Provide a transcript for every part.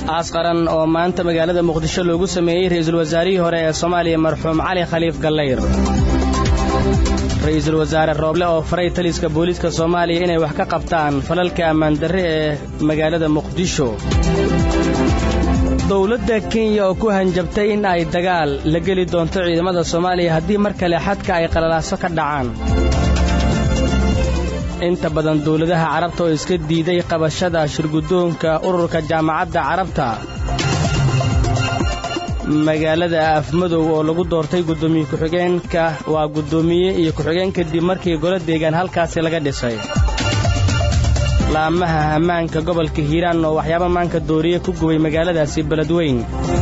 aas qaran oo maanta magaalada muqdisho loogu sameeyey ra'iisul wasaarihii hore ee soomaaliya marxuum cali khaliif gallayr ra'iisul wasaare rooble oo faray taliska booliiska soomaaliya inay wax ka qabtaan falalka ammaandarre ee magaalada muqdisho dowladda kenya oo ku hanjabtay in ay dagaal la geli doonto ciidamada soomaaliya haddii mar kale xadka ay qalalaaso ka dhacaan inta badan dawladaha carabta oo iska diiday qabashada shirguddoonka ururka jaamacadda carabta magaalada afmadow oo lagu doortay guddoomiye ku-xigeenka waa guddoomiye iyo ku-xigeen kadib markii golo deegaan halkaasi laga dhisay laamaha hammaanka gobolka hiiraan oo waxyaaba maanka dooriye ku gubay magaaladaasi beledweyn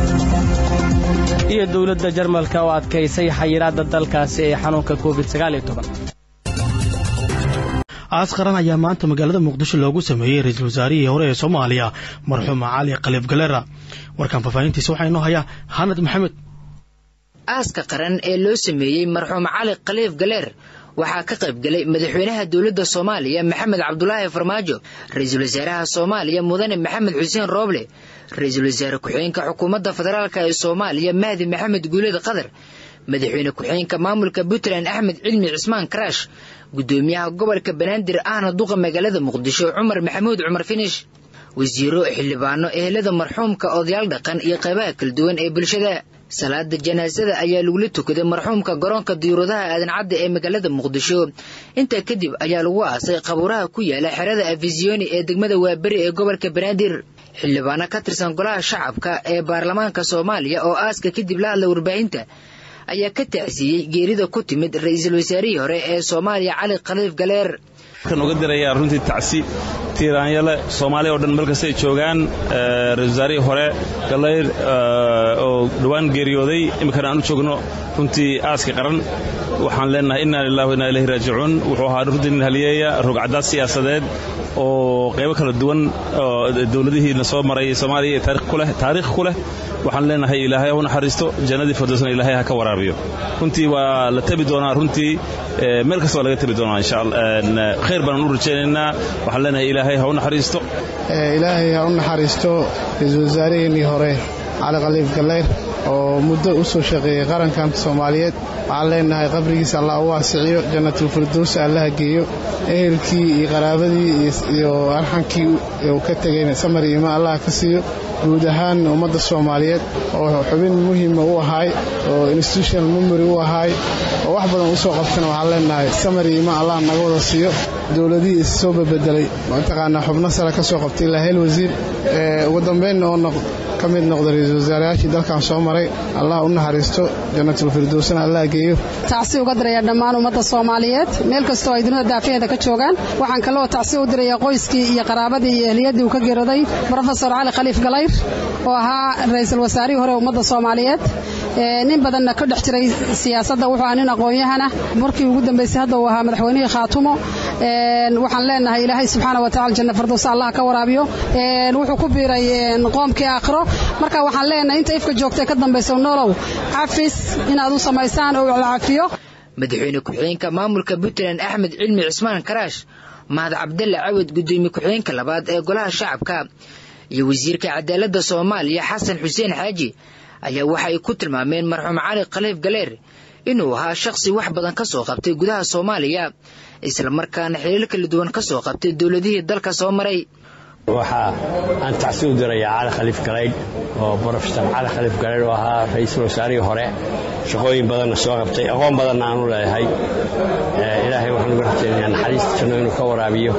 iyo dawladda jarmalka oo adkaysay xayiraadda dalkaasi ee xanuunka covid aas qaran ayaa maanta magaalada muqdisho loogu sameeyey ra-iisul wasaarihii hore ee soomaaliya marxuum cali khaliif galera warkaan faahfaahintiisa waxaa inoo hayaa hanad maxamed aaska qaran ee loo sameeyey marxuum cali khaliif galeer waxaa ka qayb galay madaxweynaha dowladda soomaaliya maxamed cabdulaahi farmaajo ra-iisul wasaaraha soomaaliya mudane maxamed xuseen rooble ra-iisul wasaare ku-xigeenka xukuumadda federaalk ee soomaaliya mahdi maxamed guuled qadar madaxweyne ku-xigeenka maamulka puntland axmed cilmi cismaan karaash guddoomiyaha gobolka banaadir ahna duqa magaalada muqdisho cumar maxamuud cumar finish wasiiro xildhibaano ehelada marxuumka odayaal dhaqan iyo qaybaha kala duwan ee bulshada salaada janaasada ayaa lagula tukaday marxuumka garoonka diyuuradaha aadan cadda ee magaalada muqdisho intaa kadib ayaa lagu aasay qabuuraha ku yaala xerada afisiyoni ee degmada waaberi ee gobolka banaadir xildhibaano ka tirsan golaha shacabka ee baarlamaanka soomaaliya oo aaska kadib la hadla warbaahinta ayaa ka tacsiiyey geerida ku timid ra-iisul wasaarihii hore ee soomaaliya cali khaliif galeer kan uga dirayaa runtii tacsi tiiraanyale soomaaliya oo dhan meel kasta ay joogaan ra-isul wasaarihii hore gallayr oo dhowaan geeriyooday iminkana aan u joogno runtii aaska qaran waxaan leenahay inna lillahi wa inna ilayhi raajicuun wuxuu ahaa runtii nin haliyeeya rogcadaad siyaasadeed oo qaybo kala duwan oo dowladihiina soo maray soomaaliya taariikh ku leh waxaan leenahay ilaahay ha u naxariisto jannadii firdowsna ilaahay ha ka waraabiyo runtii waa la tabi doonaa runtii meel kasta waa laga tabi doonaa insha allah khayr baan u rajaynaynaa waxaan leenahay ilaahay ha u naxariisto ilaahay ha u naxariisto ra-iisul wasaaraheenii hore cali khaliif gallayr oo muddo u soo shaqeeyey qarankan soomaaliyeed waxaan leenahay qabrigiisa allah u waasiciyo jannatulfirdows allaha geeyo ehelkii iyo qaraabadii iyo arxankii uu ka tegayna samar iyo ima allah ka siiyo guud ahaan ummadda soomaaliyeed oo xubin muhiima u ahaay oo institutional memory u ahaay oo wax badan u soo qabtana waxaan leenahay samar iyo ima allah naga wada siiyo dowladihii is soo babeddelay mataqaanaa xubno sare ka soo qabtay ilaa hel wasiir ugu dambaynna oo ka mid noqda ra-iisul wasaarayaashii dalkan soo maray allah u naxariisto jannatulfirdowsna allah geeyo tacsi uga diraya dhammaan ummadda soomaaliyeed meel kastoo ay dunida daafaheeda ka joogaan waxaan kaloo tacsi u diraya qoyskii iyo qaraabadii iyo ehliyadii uu ka geerooday brofesor cali khaliif galayr oo ahaa ra-iisul wasaarihii hore ummadda soomaaliyeed nin badanna ka dhex jiray siyaasadda wuxuu ahaa nin aqoon-yahana markii ugu dambaysay hadda uu ahaa madaxweynihii khaatumo waxaan leenahay ilaahay subxaana wa tacala janna firdowsa allah ka waraabiyo wuxuu ku biiray qoomkii aakhiro marka waxaan leenahay inta ifka joogtay ka dambayso noolow cafis inaad u samaysaan oo la cafiyo madaxweyne ku-xigeenka maamulka puntland axmed cilmi cismaan karaash mahad cabdalle cawad guddoomiye ku-xigeenka labaad ee golaha shacabka iyo wasiirka cadaaladda soomaaliya xasan xuseen xaaji ayaa waxa ay ku tilmaameen marxuum cali khaliif galeer inuu ahaa shakhsi wax badan ka soo qabtay gudaha soomaaliya islamarkaana xiriir kala duwan ka soo qabtay dowladihii dalka soo maray waxaa aan tacsi u dirayaa cali khaliif galaydh oo brofesor cali khaliif galaydh oo ahaa ra-iisul wasaarihii hore shaqooyin badanna soo qabtay aqoon badanna aan u leeyahay ilaahay waxaan uga rajaynayaa naxariista janno inuu ka waraabiyo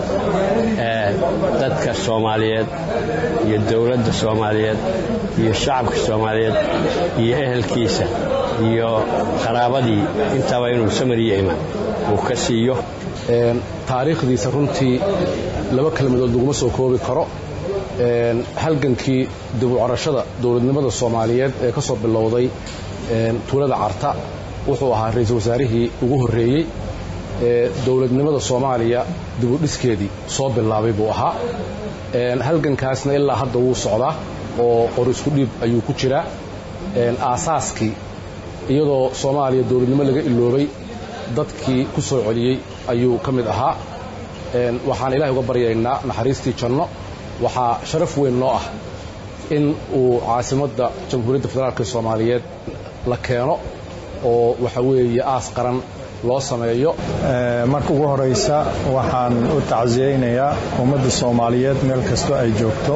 dadka soomaaliyeed iyo dowladda soomaaliyeed iyo shacabka soomaaliyeed iyo ehelkiisa iyo qaraabadii intaba inuu samariyo iman uu ka siiyo taariikhdiisa runtii laba kelmadood laguma soo koobi karo halgankii dibucarashada dowladnimada soomaaliyeed ee ka soo bilowday tuulada carta wuxuu ahaa ra-iisul wasaarihii ugu horreeyey ee dowladnimada soomaaliya dibudhiskeedii soo bilaabay buu ahaa halgankaasna ilaa hadda wuu socdaa oo qor isku dhiib ayuu ku jiraa aasaaskii iyadoo soomaaliya dowladnimo laga iloobay dadkii ku soo celiyey ayuu ka mid ahaa waxaan ilahay uga baryaynaa naxariistii janno waxaa sharaf weyn noo ah in uu caasimadda jamhuuriyadda federaalk soomaaliyeed la keeno oo waxa weeye aas qaran loo sameeyo marka ugu horaysa waxaan u tacsiyeynayaa ummadda soomaaliyeed meel kastoo ay joogto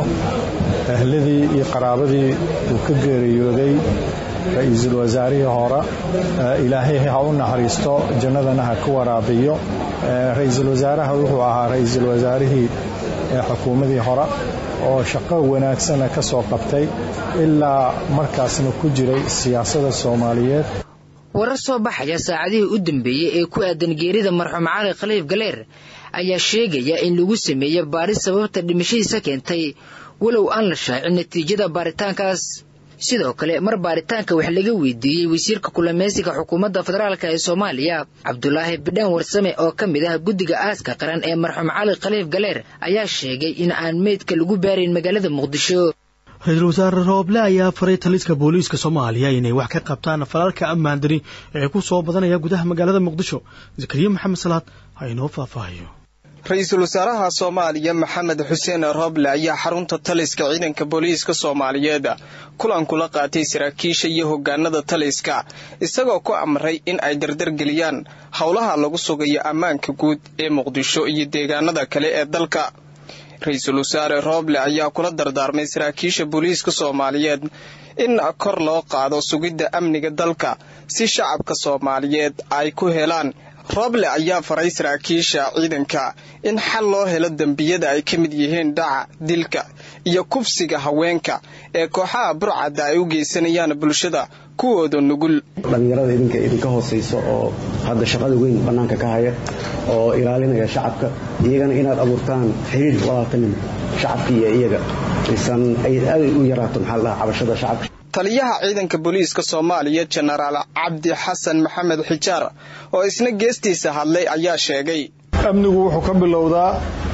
ahladii iyo qaraabadii uu ka geeriyooday ra-iisul wasaarihii hore ilaahay ha u naxariisto jannadana ha ka waraabiyo ra-iisul wasaaraha wuxuu ahaa ra-iisul wasaarihii xukuumadii hore oo shaqo wanaagsana ka soo qabtay ilaa markaasna ku jiray siyaasadda soomaaliyeed warar soo baxaya saacadihii u dambeeyey ee ku aadan geerida marxuum cali khaliif galeer ayaa sheegaya in lagu sameeyo baaris sababta dhimashadiisa keentay walow aan la shaacin natiijada baaritaankaas sidoo kale mar baaritaanka wax laga weydiiyey wasiirka kulameysiga xukuumadda federaalk ee soomaaliya cabdulaahi bidhaan warsame oo ka mid ah guddiga aaska qaran ee marxuum cali khaliif galeer ayaa sheegay in aan meydka lagu baarayn magaalada muqdisho ra-iisul wasaare rooble ayaa faray taliska booliiska soomaaliya inay wax ka qabtaan falalka ammaandari ee ku soo badanaya gudaha magaalada muqdisho zakariya maxamed salaad ha inoo faahfaahiyo ra-iisul wasaaraha soomaaliya maxamed xuseen rooble ayaa xarunta taliska ciidanka booliiska soomaaliyeed kulan kula qaatay saraakiisha iyo hogaanada taliska isagoo ku amray in ay dardargeliyaan howlaha lagu sugayo ammaanka guud ee muqdisho iyo deegaanada kale ee dalka ra-iisul wasaare rooble ayaa kula dardaarmay saraakiisha booliiska soomaaliyeed in kor loo qaado sugidda amniga dalka si shacabka soomaaliyeed ay ku helaan rooble ayaa faray saraakiisha ciidanka in xal loo helo dembiyada ay ka mid yihiin dhaca dilka iyo kufsiga haweenka ee kooxaha burcadda ay u geysanayaan bulshada kuwooda nugul dhallinyarada idinka idinka hoosayso oo hadda shaqada weyn bannaanka ka haya oo ilaalinaya shacabka iyagana inaad abuurtaan xiriir walaaltanin shacabka iyo iyaga isan aad u yaraato maxaa la dhahaa cabashada shacabka taliyaha ciidanka booliiska soomaaliya jenaraal cabdi xasan maxamed xijaar oo isna geestiisa hadlay ayaa sheegay amnigu wuxuu ka bilowdaa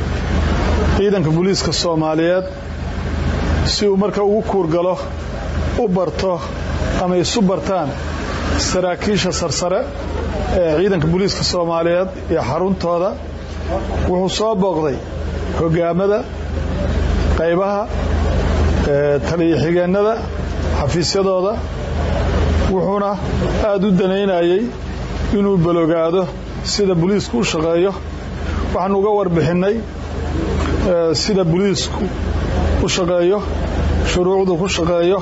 ciidanka booliiska soomaaliyeed si uu marka ugu kuurgalo u barto ama isu bartaan saraakiisha sarsare ee ciidanka booliiska soomaaliyeed iyo xaruntooda wuxuu soo booqday hogaamada qaybaha taliya-xigeennada xafiisyadooda wuxuuna aad u danaynayay inuu balogaado sida booliisku u shaqeeyo waxaanu uga warbixinnay sida booliisku u shaqeeyo shuruucdu ku shaqeeyo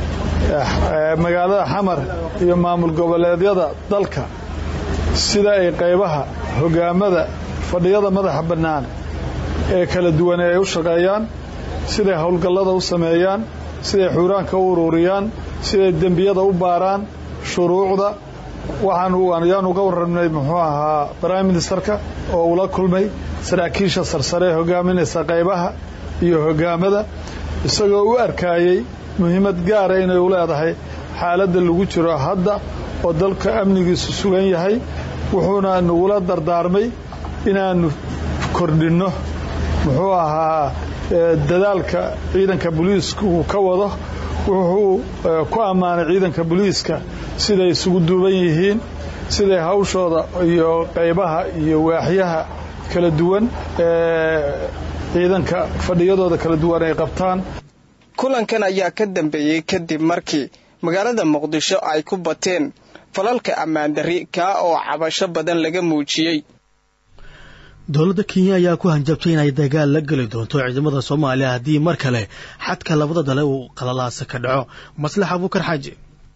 magaalada xamar iyo maamul goboleedyada dalka sida ay qaybaha hogaamada fadhiyada madaxa bannaan ee kala duwan ay u shaqeeyaan siday howlgallada u sameeyaan siday xuuraanka u ururiyaan siday dembiyada u baaraan shuruucda waxaan uga warramnay muxuu ahaa prime ministerka oo ula kulmay saraakiisha sarsare ee hogaaminaysa qaybaha iyo hogaamada isagoo u arkaayey muhiimad gaara inay u leedahay xaaladda lagu jiro hadda oo dalka amnigiisu sugan yahay wuxuuna nagula dardaarmay inaannu kordhinno muxuu ahaa dadaalka ciidanka booliiska uu ka wado wuxuu ku ammaanay ciidanka booliiska siday isugu duuban yihiin siday hawshooda iyo qaybaha iyo waaxyaha kala duwan ee ciidanka fadhiyadooda kala duwan ay qabtaan kulankan ayaa ka dambeeyey kadib markii magaalada muqdisho ay ku bateen falalka ammaandarri kaa oo cabasho badan laga muujiyey dowladda kenya ayaa ku hanjabtay inay dagaal la geli doonto ciidamada soomaaliya haddii mar kale xadka labada dale uu qalalaasa ka dhaco maslax abuukar xaaji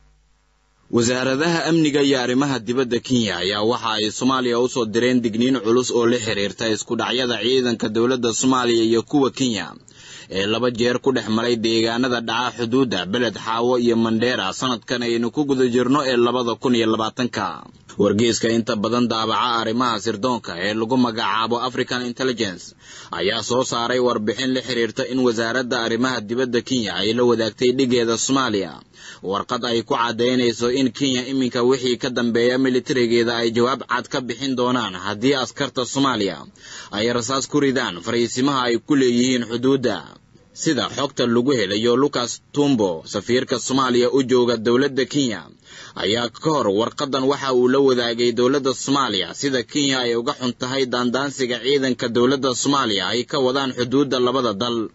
wasaaradaha amniga iyo arrimaha dibadda kenya ayaa waxa ay soomaaliya u soo direen digniin culus oo la xiriirta isku dhacyada ciidanka dowladda soomaaliya iyo kuwa kenya ee laba jeer ku dhex maray deegaanada dhaca xuduudda beled xaawo iyo mandheera sanadkan aynu ku guda jirno ee labada kun iyo labaatanka wargeyska inta badan daabaca arrimaha sirdoonka ee lagu magacaabo african intelligence ayaa soo saaray warbixin la xiriirta in wasaaradda arrimaha dibadda kenya ay la wadaagtay dhigeeda soomaaliya warqad ay ku caddaynayso in kenya iminka wixii ka dambeeya militarigeeda ay jawaab cad ka bixin doonaan haddii askarta soomaaliya ay rasaas ku ridaan fariisimaha ay ku leeyihiin xuduudda sida xogta lagu helayo lucas tumbo safiirka soomaaliya u jooga dowladda kenya ayaa ka hor warqadan waxa uu la wadaagay dowladda soomaaliya sida kenya ay uga xun tahay daandaansiga ciidanka dowladda soomaaliya ay ka wadaan xuduudda labada dal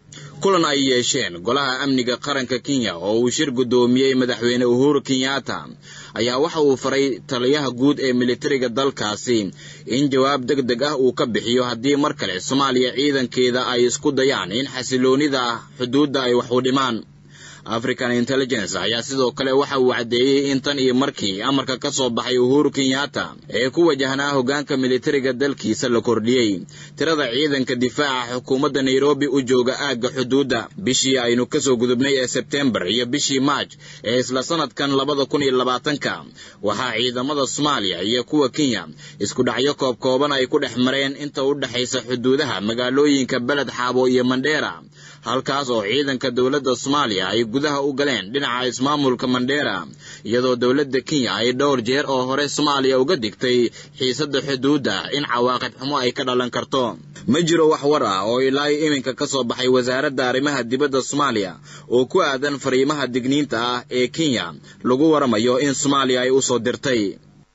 kulan ay yeesheen golaha amniga qaranka kenya oo uu shir guddoomiyey madaxweyne uhuru kenyatta ayaa waxa uu faray taliyaha guud ee militariga dalkaasi in jawaab deg deg ah uu ka bixiyo haddii mar kale soomaaliya ciidankeeda ay isku dayaan in xasiloonida xuduudda ay wax u dhimaan african intelligence ayaa sidoo kale waxa uu caddeeyey in tan iyo markii amarka ka soo baxay uhuru kenyatta ee ku wajahnaa hoggaanka militariga dalkiisa la kordhiyey tirada ciidanka difaaca xukuumadda nairobi u jooga aagga xuduudda bishii aynu kasoo gudubnay ee sebtembar iyo bishii maaj ee isla sanadkan labada kun iyo labaatanka waxaa ciidamada soomaaliya iyo kuwa kenya isku dhacyo koob kooban ay ku dhex mareen inta u dhexaysa xuduudaha magaalooyinka beled xaabo iyo mandheera halkaas oo ciidanka dowladda soomaaliya ay gudaha u galeen dhinaca ismaamulka mandheera iyadoo dowladda kenya ay dhowr jeer oo hore soomaaliya uga digtay xiisadda xuduudda in cawaaqib xumo ay ka dhalan karto ma jiro wax war ah oo ilaa iminka ka soo baxay wasaaradda arrimaha dibadda soomaaliya oo ku aadan fariimaha digniinta ah ee kenya lagu waramayo in soomaaliya ay u soo dirtay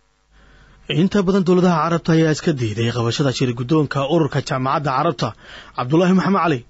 inta badan dowladaha carabta ayaa iska diiday qabashada shir guddoonka ururka jaamacadda carabta cabdulaahi maxamed cali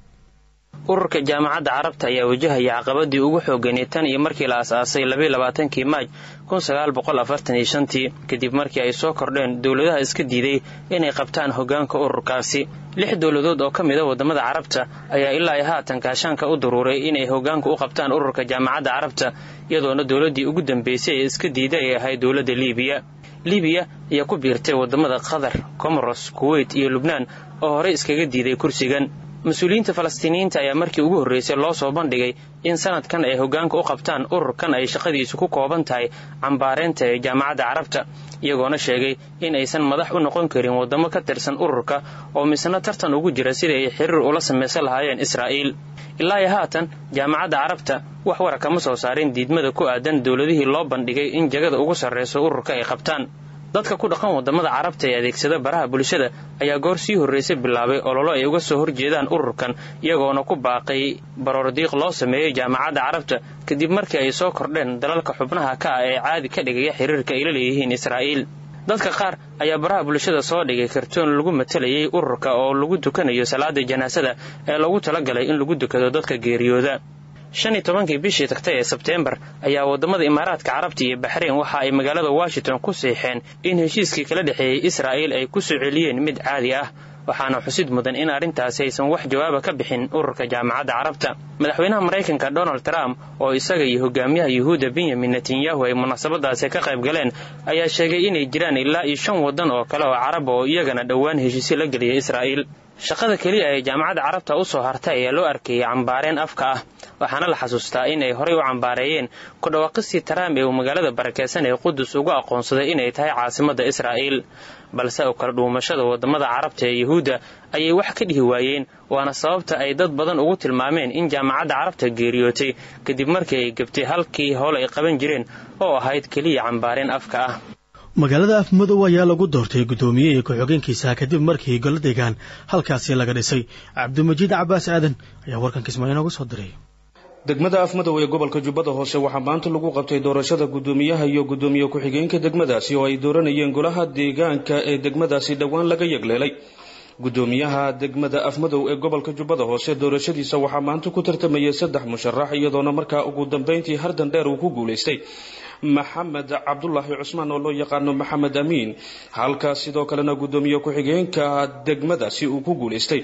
ururka jaamacadda carabta ayaa wajahaya caqabadii ugu xooganay tan iyo markii la as-aasay labayo labaatankii maaj kun sagaal boqol afartan iyo shantii kadib markii ay soo kordheen dowladaha iska diiday inay qabtaan hoggaanka ururkaasi lix dowladood oo ka mid a waddamada carabta ayaa ilaa ay haatan kaashaanka u daruuray inay hoggaanka u qabtaan ururka jaamacadda carabta iyadoona dowladdii ugu dambeysay ee iska diiday ay ahayd dowladda liibiya libiya ayaa ku biirtay waddamada qatar comoros kuweyt iyo lubnaan oo horey iskaga diiday kursigan mas-uuliyiinta falastiiniyiinta ayaa markii ugu horreysay loo soo bandhigay in sanadkan ay hoggaanka u qabtaan ururkan ay shaqadiisu ku kooban tahay cambaareynta ee jaamacadda carabta iyagoona sheegay in aysan madax u noqon karin waddamo ka tirsan ururka oo misna tartan ugu jira sidai ay xiriir ula samaysan lahaayeen israa'iil ilaa iyo haatan jaamacadda carabta wax wara kama soo saarin diidmada ku aadan dowladihii loo bandhigay in jagada ugu sarrayso ururka ay qabtaan dadka ku dhaqan waddamada carabta ee adeegsada baraha bulshada ayaa goor sii horraysay bilaabay ololo ay uga soo horjeedaan ururkan iyagoona ku baaqay baroordiiq loo sameeyey jaamacadda carabta kadib markii ay soo kordheen dalalka xubnaha ka ah ee caadi ka dhigaya xiriirka ay la leeyihiin israa'iil dadka qaar ayaa baraha bulshada soo dhigay kartoon lagu matalayay ururka oo lagu dukanayo salaada janaasada ee lagu talagalay in lagu dukado dadka geeriyooda shan iyo tobankii bishii tagtay ee sebteembar ayaa waddamada imaaraadka carabta iyo baxreyn waxa ay magaalada washington ku siixeen in heshiiskii kala dhexeeyey israa'iil ay ku soo celiyeen mid caadi ah waxaana xusid mudan in arrintaasi aysan wax jawaaba ka bixin ururka jaamacadda carabta madaxweynaha maraykanka donald trump oo isaga iyo hogaamiyaha yuhuudda benyamin netanyahu ay munaasabadaasi ka qayb galeen ayaa sheegay inay jiraan ilaa iyo shan waddan oo kale oo carab oo iyagana dhowaan heshiisyo la geliyay israa'iil shaqada keliya ee jaamacadda carabta u soo hartay ayaa loo arkayay cambaareen afka ah waxaana la xasuustaa in ay horey u cambaareeyeen ku dhawaaqistii trump ee uu magaalada barakeysan ee qudus ugu aqoonsaday inay tahay caasimadda israa'iil balse oo kala dhuumashada waddamada carabta ee yuhuudda ayay wax ka dhihi waayeen waana sababta ay dad badan ugu tilmaameen in jaamacadda carabta geeriyootay kadib markii ay gebtay halkii howl ay qaban jireen oo ahayd keliya cambaareen afka ah magaalada afmadow ayaa lagu doortay guddoomiye iyo ku-xogeenkiisa kadib markii golo deegaan halkaasi laga dhisay cabdimajiid cabaas aadan ayaa warkan kismaayo nooga soo diray degmada afmadow ee gobolka jubbada hoose waxaa maanta lagu qabtay doorashada guddoomiyaha iyo guddoomiye ku-xigeenka degmadaasi oo ay dooranayeen golaha deegaanka ee degmadaasi dhowaan laga yegleelay guddoomiyaha degmada afmadow ee gobolka jubbada hoose doorashadiisa waxaa maanta ku tartamayay saddex musharax iyadoona markaa ugu dambeyntii hardan dheer uu ku guulaystay maxamed cabdulaahi cusmaan oo loo yaqaano maxamed amiin halkaas sidoo kalena guddoomiye ku-xigeenka degmadaasi uu ku guulaystay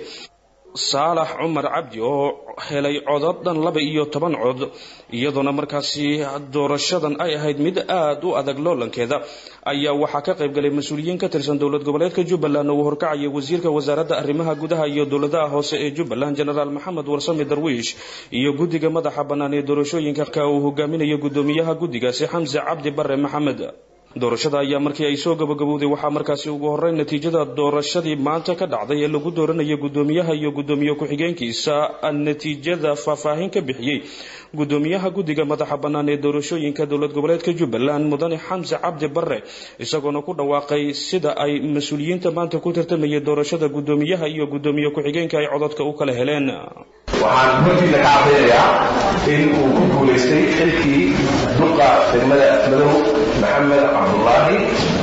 saalax cumar cabdi oo helay codod dhan laba iyo toban cod iyadoona markaasi doorashadan ay ahayd mid aada u adag loolankeeda ayaa waxaa ka qaybgalay mas-uuliyiin ka tirsan dowlad goboleedka jubbaland oo uu horkacaya wasiirka wasaaradda arrimaha gudaha iyo dowladaha hoose ee jubbaland jenaraal maxamed warsame darwiish iyo guddiga madaxa bannaan ee doorashooyinka ka uu hogaaminayo guddoomiyaha guddigaasi xamse cabdi bare maxamed doorashada ayaa markii ay soo gabagabowday waxaa markaasi ugu horreyn natiijada doorashadii maanta ka dhacday ee lagu dooranaya guddoomiyaha iyo guddoomiye ku-xigeenkiisa natiijada faahfaahin ka bixiyey guddoomiyaha guddiga madaxa bannaan ee doorashooyinka dowlad goboleedka jubbaland mudane xamse cabdi bare isagoona ku dhawaaqay sida ay mas-uuliyiinta maanta ku tartamayay doorashada guddoomiyaha iyo guddoomiye ku-xigeenka ay cododka u kala heleen waxaan hortiina ka cadaynayaa in uu ku guulaystay xilkii duqa degmada madow maxamed cabdulaahi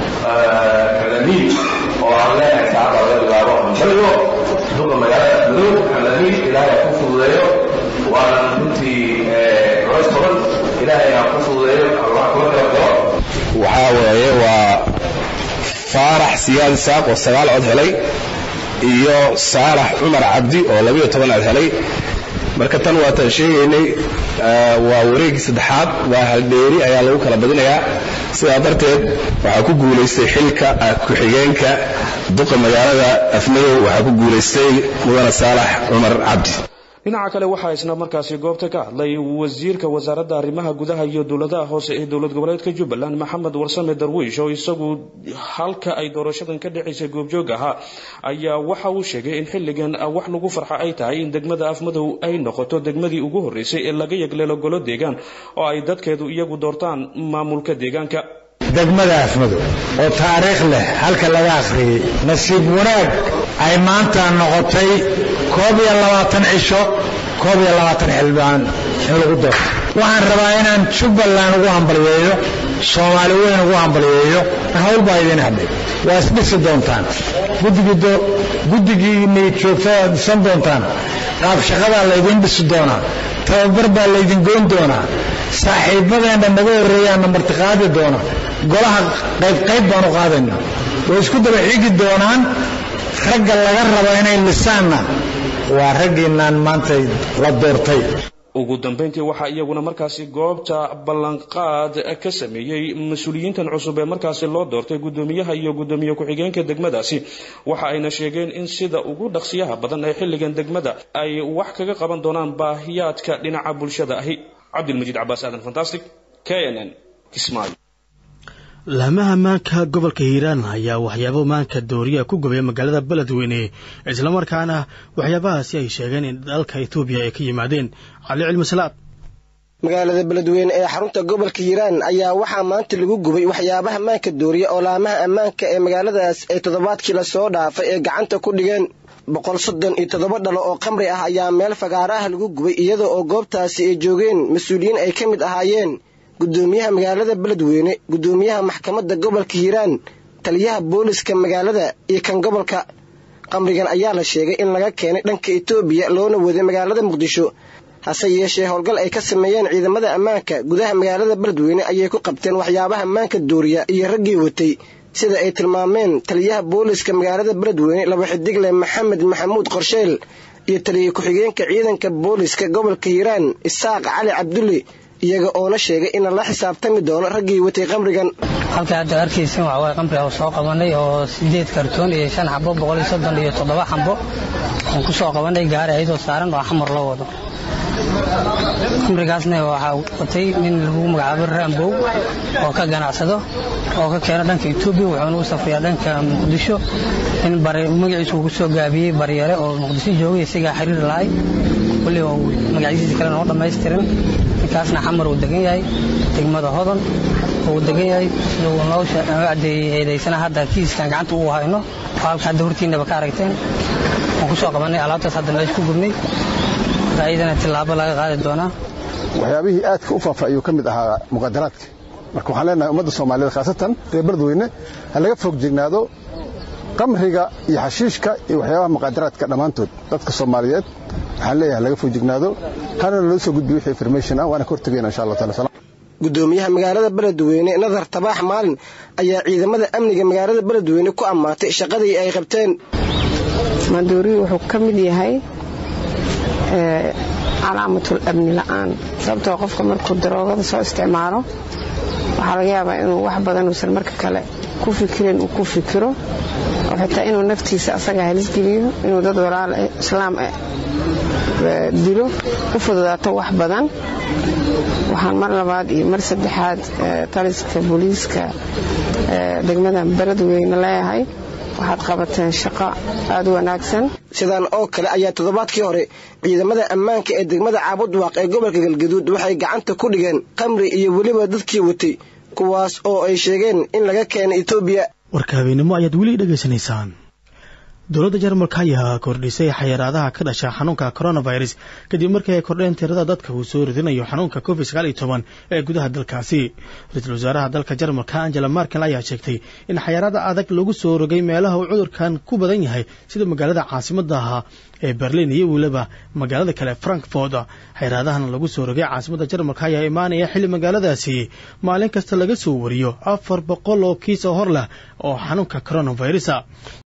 kalamiin oo aan leenahay saacada laga bilaabo hambalyo duqa magaalada madow kalamiin ilaahay ku fududeeyo waana runtii culays badan ilaahay ha ku fududeeyo allah kula garabgalo waxaa weeye waa faarax siyaad isaaq oo sagaal cod helay iyo saalax cumar cabdi oo labiyo toban cod helay marka tan waataan sheegaynay waa wareegii saddexaad waa haldheeri ayaa lagu kala badinayaa sidaa darteed waxaa ku guulaystay xilka ku-xigeenka duqa magaalada afmadow waxaa ku guulaystay mudane saalax cumar cabdi dhinaca kale waxaa isna markaasi goobta ka hadlay wasiirka wasaaradda arrimaha gudaha iyo dowladaha hoose ee dowlad goboleedka jubbaland maxamed warsame darwiish oo isagu halka ay doorashadan ka dhacaysay goobjoog ahaa ayaa waxa uu sheegay in xilligan wax lagu farxa ay tahay in degmada afmadow ay noqoto degmadii ugu horreysay ee laga yagleelo golo deegaan oo ay dadkeedu iyagu doortaan maamulka deegaanka degmada afmadow oo taariikh leh halka laga akhriyey nasiib wanaag ay maanta noqotay koob iyo labaatan cisho koob iyo labaatan xildhibaan in lagu doorto waxaan rabaa inaan jubbaland ugu hambalyeeyo soomaali weyn ugu hambalyeeyo hawl baa idin hadhay waa isdhisi doontaan guddigiinay joogta waad dhisan doontaan qaab shaqadaa laydin dhisi doonaa tababar baa laydin goyn doonaa saaxiibadeenna naga horreeyaanna martiqaadi doona golaha qaybqayb baan u qaadayna way isku daba xigi doonaan ragga laga rabo inay lisaanna waa raggiinaan maanta la doortay ugu dambayntii waxaa iyaguna markaasi goobta ballanqaad ka sameeyey mas-uuliyiintan cusub ee markaasi loo doortay guddoomiyaha iyo guddoomiye ku-xigeenka degmadaasi waxa ayna sheegeen in sida ugu dhaqsiyaha badan ee xilligan degmada ay wax kaga qaban doonaan baahiyaadka dhinaca bulshada ahi cabdilmajiid cabaas aadan fantastic k n n kismaayo laamaha maanka gobolka hiiraan ayaa waxyaabo maanka dooriya ku gubay magaalada beledweyne islamarkaana waxyaabahaasi ay sheegeen in dalka etoobiya ay ka yimaadeen cali cilmi salaad magaalada beledweyne ee xarunta gobolka hiiraan ayaa waxaa maanta lagu gubay waxyaabaha maanka dooriya oo laamaha ammaanka ee magaaladaas ay toddobaadkii lasoo dhaafay ee gacanta ku dhigeen boqol soddon iyo toddoba dhalo oo khamri ah ayaa meel fagaara ah lagu gubay iyada oo goobtaasi ay joogeen mas-uuliyiin ay ka mid ahaayeen guddoomiyaha magaalada beledweyne guddoomiyaha maxkamadda gobolka hiiraan taliyaha booliska magaalada iyo kan gobolka qamrigan ayaa la sheegay in laga keenay dhanka etoobiya loona waday magaalada muqdisho hase yeeshee howlgal ay ka sameeyeen ciidamada ammaanka gudaha magaalada beledweyne ayay ku qabteen waxyaabaha ammaanka dooriya iyo raggii watay sida ay tilmaameen taliyaha booliska magaalada beledweyne laba xidigle maxamed maxamuud qorsheel iyo taliya ku-xigeenka ciidanka booliska gobolka hiiraan isaaq cali cabdulle iyaga oona sheegay in la xisaabtami doono raggii watay qamrigan halka hadda arkaysan waxa waye qamri oo soo qabanay oo sideed kartoon iyo shan xabo boqol iyo soddon iyo toddoba xabo aan ku soo qabanay gaari ayadoo saaran oo xamar loo wado qamrigaasna waxaa watay nin lagu magacaabo raambow oo ka ganacsado oo ka keeno dhanka etoobiya wuxuuna u safriyaa dhanka muqdisho in magaciisu uu kusoo gaabiyey baryare oo muqdisho joogay isagaa xiriir lahay kulli oo magacyadiisa kale noo dhammaystirin ninkaasna xamar uu degan yahay degmada hodon uu degan yahay sida uu noo cadeeyey eedaysana hadda kiiskan gacanta uu hayno oo halka hadda hortiinaba ka aragteen waan ku soo qabanay alaabtaas hadda meesha ku gubnay ayadana tillaabo laga qaadi doonaa waxyaabihii aadka u faafa ayuu ka mid ahaa muqadaraadka marka waxaan leenahay ummadda soomaaliyeed khaasatan reer beledweyne ha laga foog jegnaado qamriga iyo xashiishka iyo waxyaabaha muqadaraadka dhammaantood dadka soomaaliyeed waxaan leeyahay laga foog jegnaado hana loo soo gudbiyo wixii information ah waana ka hortagayna insha allah taala guddoomiyaha magaalada beledweyne nadar tabaax maalin ayaa ciidamada amniga magaalada beledweyne ku ammaatay shaqadii ay qabteen maandooriyu wuxuu ka mid yahay calaamatul amni la'aan sababtoo qofka markuu daroogada soo isticmaalo waxaa laga yaabaa inuu wax badan uusan marka kale ku fikirin uu ku fikiro oo xitaa inuu naftiisa asaga halisgeliyo inuu dad walaal islaam dilo u fududaato wax badan waxaan mar labaad iyo mar saddexaad taliska booliiska degmada beledweyne leeyahay waxaad qabateen shaqo aada u wanaagsan sidaan oo kale ayaa toddobaadkii hore ciidamada ammaanka ee degmada caabudwaaq ee gobolka galgaduud waxay gacanta ku dhigeen qamri iyo weliba dadkii watay kuwaas oo ay sheegeen in laga keenay etoobiya warka habeenimo ayaad weli dhegaysanaysaan dowladda jarmalka ayaa kordhisay xayiraadaha ka dhasha xanuunka coronavirus kadib markii ay kordheen tirada dadka uu soo ridinayo xanuunka covid sagaal iyo toban ee gudaha dalkaasi ra-iisul wasaaraha dalka jarmalka angela markel ayaa sheegtay in xayiraada adag lagu soo rogay meelaha uu cudurkan ku badan yahay sida magaalada caasimadaha ee berlin iyo weliba magaalada kale frankfort xayiraadahan lagu soo rogay caasimadda jarmalka ayaa imaanaya xilli magaaladaasi maalin kasta laga soo wariyo afar boqol oo kiis oo hor leh oo xanuunka coronavirus